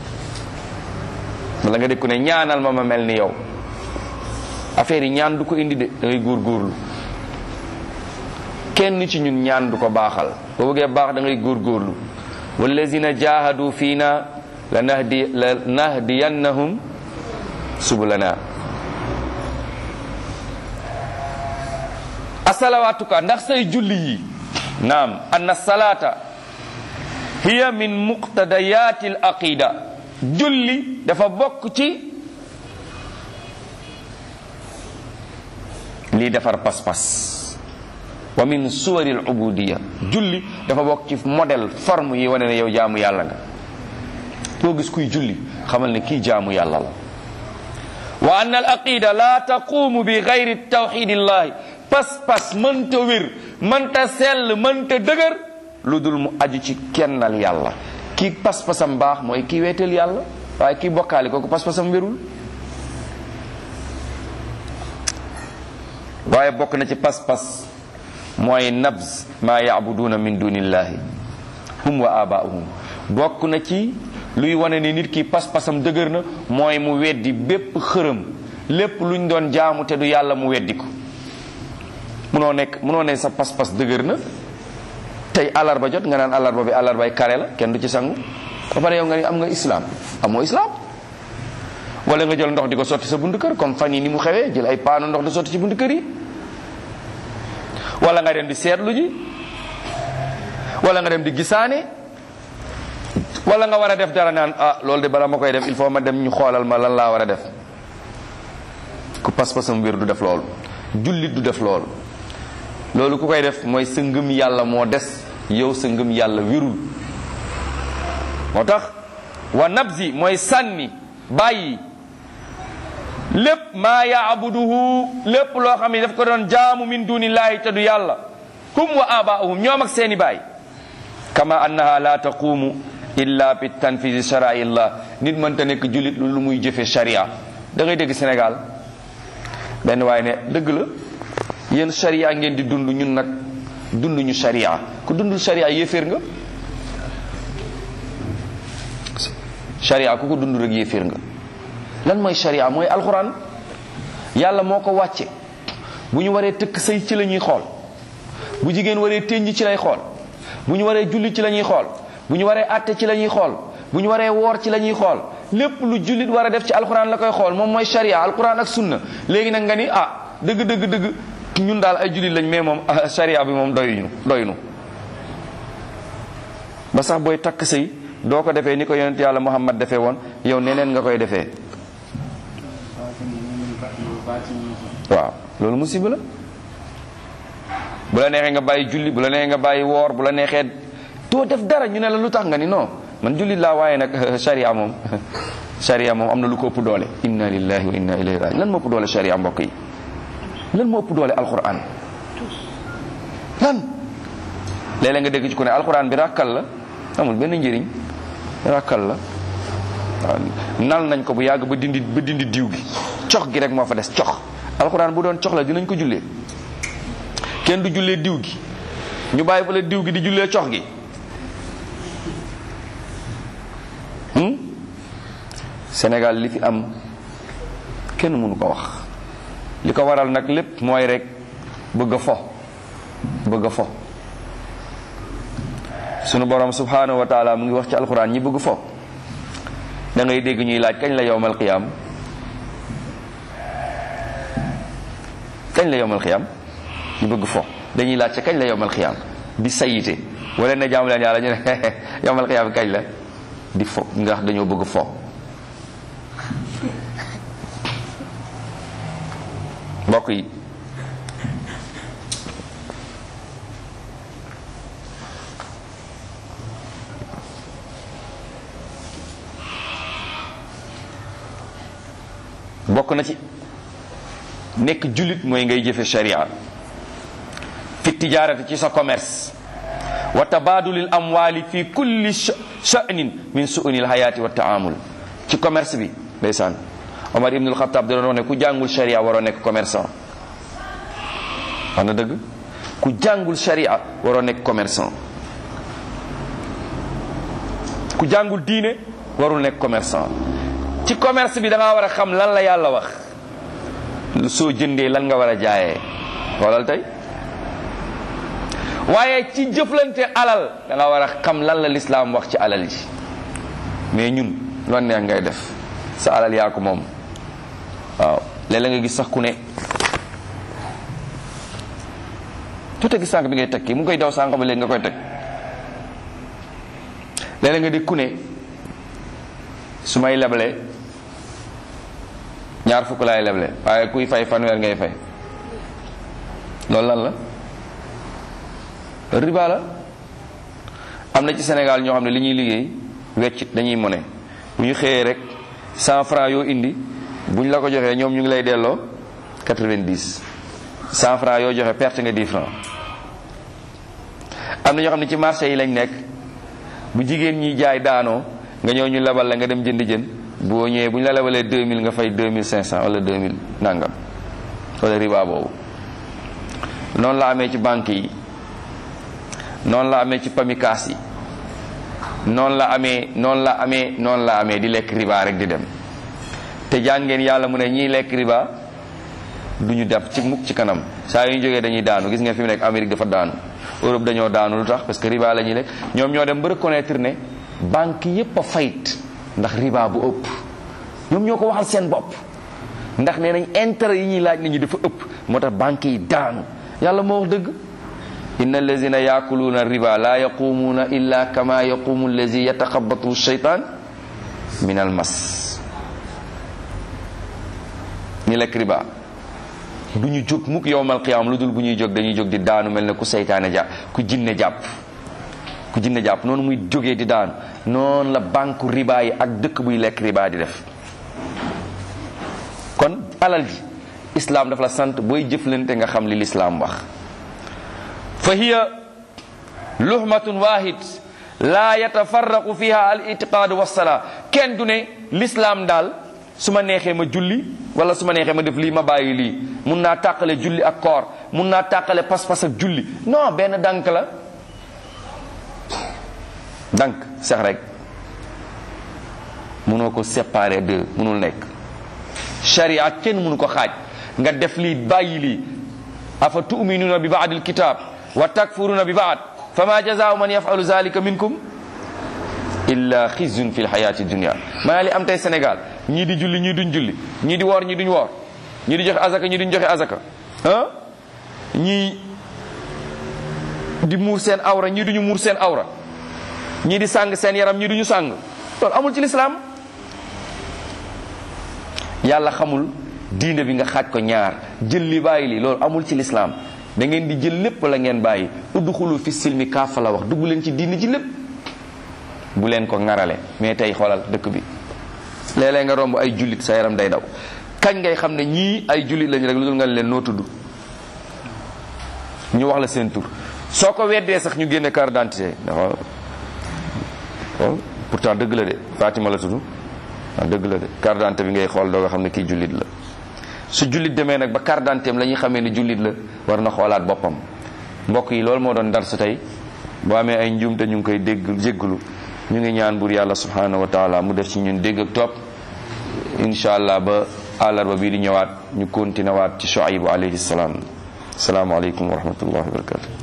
wala nga dégg ku ne ñaanal ma ma mel ni yow affaire yi ñaan du ko indi de da ngay góorgóorlu kenn ci ñun ñaan du ko baaxal boo bëggee baax da ngay góorgóorlu wallazina jahadu fiina la nahdi la nahdiyannahum subulana asalawaatuka ndax say julli yi naam anna salata hiya min muqtadayati al aqida julli dafa bokk ci lii defar pas-pas wa min suwari al ubudiya julli dafa bokk ci modèle forme yi wane ne yow jaamu yàlla nga boo gis kuy julli xamal ne kii jaamu yàlla la wa anna al aqida la taqumu bi gayri tawxidillahi pas-pas mënta wér mënta sell mënta dëgër lu dul mu aju ci kennal yàlla kii pas-pasam baax mooy kii weeteel yàlla waaye kii bokkaali kooku pas-pasam wérul waaye bokk na ci pas-pas mooy nabz maa yaabuduuna min dunillahi hum wa abaahum bokk na ci luy wane ni nit ki pas-pasam dëgër na mooy mu weddi bépp xërëm lépp luñ doon jaamu te du yàlla mu weddi ko munoo nekk munoo ne sa pas-pas dëgër na tey alarba jot nga naan alarba bi alarbay kare la kenn du ci sangu ba pare yow nga ni am nga islam amoo islam wala nga jël ndox di ko sotti sa buntu kër comme fan yi ni mu xewee jël ay paano ndox di sotti ci buntu kër yi wala nga dem di seetlu ji wala nga dem di gisaane wala nga war a def dara naan ah loolu de bala ma koy def il faut ma dem ñu xoolal ma lan laa war a def ku pas-pasam wér du def loolu jullit du def loolu loolu ku koy def mooy sa ngëm yàlla moo des yow sa ngëm yàlla wérul moo tax wa nabzi mooy sànni bàyyi lépp maa yaabuduhu lépp loo xam ne daf ko doon jaamu min dunillahi te du yàlla hum wa abaahum ñoom ak seeni baay kama annaha la taqumu illa bi tanfisi sharaillah nit mënta nekk jullit lu muy jëfe sharia da ngay dégg Sénégal benn waaye ne dëgg la yéen sharia ngeen di dund ñun nag dund ñu sharia ku dundul sharia yéeféer nga sharia ku ko dund rek yéeféer nga lan mooy sharia mooy alxuraan yàlla moo ko wàcce bu ñu waree tëkk sëy ci la ñuy xool bu jigéen waree tënj ci lay xool bu ñu waree julli ci la ñuy xool bu ñu waree àtte ci la ñuy xool bu ñu waree woor ci la ñuy xool lépp lu jullit war a def ci alxuraan la koy xool moom mooy sharia alxuraan ak sunna léegi nag nga ni ah dëgg dëgg dëgg ñun daal ay jullit lañ mais moom sharia bi moom doyuñu doyuñu ba sax booy takk sëy doo ko defee ni ko yonent yàlla muhammad defee woon yow neneen nga koy defee waaw loolu musiba la bu la neexee nga bàyyi julli bu la neexee nga bàyyi woor bu la neexee doo def dara ñu ne la lu tax nga ni non man jullit laa waaye nag sharia moom sharia moom am na lu ko ëpp doole inna lillahi wa inna ilayhi raji lan moo ëpp doole sharia mbokk yi lan moo ëpp doole alquran lan léeg-léeg nga dégg ci ku ne alquran bi ràkkal la amul benn njëriñ ràkkal la waaw nal nañ ko bu yàgg ba dindi ba dindi diw gi cox gi rek moo fa des cox alxuraan bu doon cox la dinañ ko jullee kenn du jullee diw gi ñu bàyyi fa la diw gi di jullee cox gi Sénégal li fi am kenn mënu ko wax li ko waral nag lépp mooy rek bëgg a fo bëgg a fo sunu borom subhanahu wa taala mu ngi wax ci alxuraan ñi bëgg fo da ngay dégg ñuy laaj kañ la yowmal qiyaam kañ la yowmal qiyaam ñu bëgg fo dañuy laaj ca kañ la yowmal qiyaam di sayite wala na jaamu leen yàlla ñu ne yowmal qiyaam kañ la di fo nga wax dañoo bëgg fo mbokk yi bokk na ci nekk jullit mooy ngay jëfe sharia fi tijaarati ci sa commerce wa tabaadulil amwaali fi kulli sha'nin min su'unil hayaati wa taamul ci commerce bi ndeysaan Omar ibnul Xattaab da doon wax ne ku jàngul sharia waroo nekk commerçant wax na dëgg ku jàngul sharia waroo nekk commerçant ku jàngul diine warul nekk commerçant ci commerce bi da nga war a xam lan la yàlla wax soo jëndee lan nga war a jaayee xoolal tey waaye ci jëflante alal da nga war a xam lan la lislaam wax ci alal ji mais ñun loon neex ngay def sa alal yaa ko moom waaw léeg-léeg nga gis sax ku ne tuuti gis sànq bi ngay teg kii mu ngi koy daw sànq ba léegi nga koy teg léeg-léeg nga di ku ne su may leble ñaar fukk laay leble waaye kuy fay fanweer ngay fay loolu lan la riba la am na ci Sénégal ñoo xam ne li ñuy liggéey weccit dañuy mone bu ñu xëyee rek cent franc yoo indi bu ñu la ko joxee ñoom ñu ngi lay delloo quatre-vingt-dix cent franc yoo joxe perte nga dix franc am na ñoo xam ne ci marché yi lañ nekk bu jigéen ñi jaay daanoo nga ñëw ñu lebal la nga dem jënd jën boo ñëwee bu ñu la lebalee 2000 nga fay 2500 wala 2000 nangam wala riba boobu noonu la amee ci banque yi noonu la amee ci pamikaas yi noonu la amee noonu la amee noonu la amee di lekk riba rek di dem te jàngeen yàlla mu ne ñiy lekk riba du ñu def ci mukk ci kanam saa yu ñu jógee dañuy daanu gis ngeen fi mu nekk Amérique dafa daanu Europe dañoo daanu lu tax parce que riba la ñuy lekk ñoom ñoo dem ba reconnaître ne banque yépp a fayit ndax riba bu ëpp ñoom ñoo ko waxal seen bopp ndax nee nañ intérêt yi ñuy laaj nit ñi dafa ëpp moo tax banque yi daanu yàlla moo wax dëgg inna allazina yaakuluuna riba la yaqumuuna illa kama yaqumu allazi yataxabatu shaytan min al mas ñi lekk riba du ñu jóg mukk yowmal qiyaam lu dul bu ñuy jóg dañuy jóg di daanu mel ne ku seytaane jàpp ku jinne jàpp ku jinne jàpp noonu muy jógee di daanu noonu la banque riba yi ak dëkk buy lekk riba di def kon alal ji islam dafa la sant booy jëflante nga xam li lislaam wax fa hiya luhmatun wahid la yatafarraqu fiha al itiqaadu wassalaa kenn du ne lislaam daal su ma neexee ma julli wala su ma neexee ma def lii ma bàyyi lii mun naa tàqale julli ak koor mun naa tàqale pas-pas ak julli non benn dank la dank sax rek munoo ko séparer deux munul nekk sharia kenn munu ko xaaj nga def lii bàyyi lii afa tu'minuna bi ba'd alkitab wa takfuruna bi ba'd fama jazaa'u man yaf'alu zalika minkum illa xizyun fi lxayati dunia maanaam li am tey Sénégal ñii di julli ñii duñ julli ñii di woor ñii duñ woor ñii di joxe azaka ñii duñ joxe azaka ah ñii di muur seen awra ñii duñu muur seen awra ñii di sàng seen yaram ñii duñu sàng loolu amul ci lislaam yàlla xamul diine bi nga xaaj ko ñaar jël li bàyyi li loolu amul ci lislaam da ngeen di jël lépp la ngeen bàyyi udxulu fi silmi kaafa la wax dugg leen ci diine ji lépp bu leen ko ŋarale mais tey xoolal dëkk bi léeg-léeg nga romb ay jullit sa yaram day daw kañ ngay xam ne ñii ay jullit lañu rek lu dul nga leen noo tudd ñu wax la seen tur soo ko weddee sax ñu génne carte d'identité dafa pourtant dëgg la de Fatima la tudd ah dëgg la de carte d'identité bi ngay xool doo nga xam ne kii jullit la su jullit demee nag ba carte d'identité la ñuy xamee ne jullit la war na xoolaat boppam mbokk yi loolu moo doon dar su tey boo amee ay njuumte ñu ngi koy dégg jégglu ñu ngi ñaan buur yàlla subhanahu wa taala mu def ci ñun dégg ak topp incha allah ba àllarba bii di ñëwaat ñu continué waat ci Shuaybu alayhi salaam salaamaaleykum wa rahmatullahi wa barakatu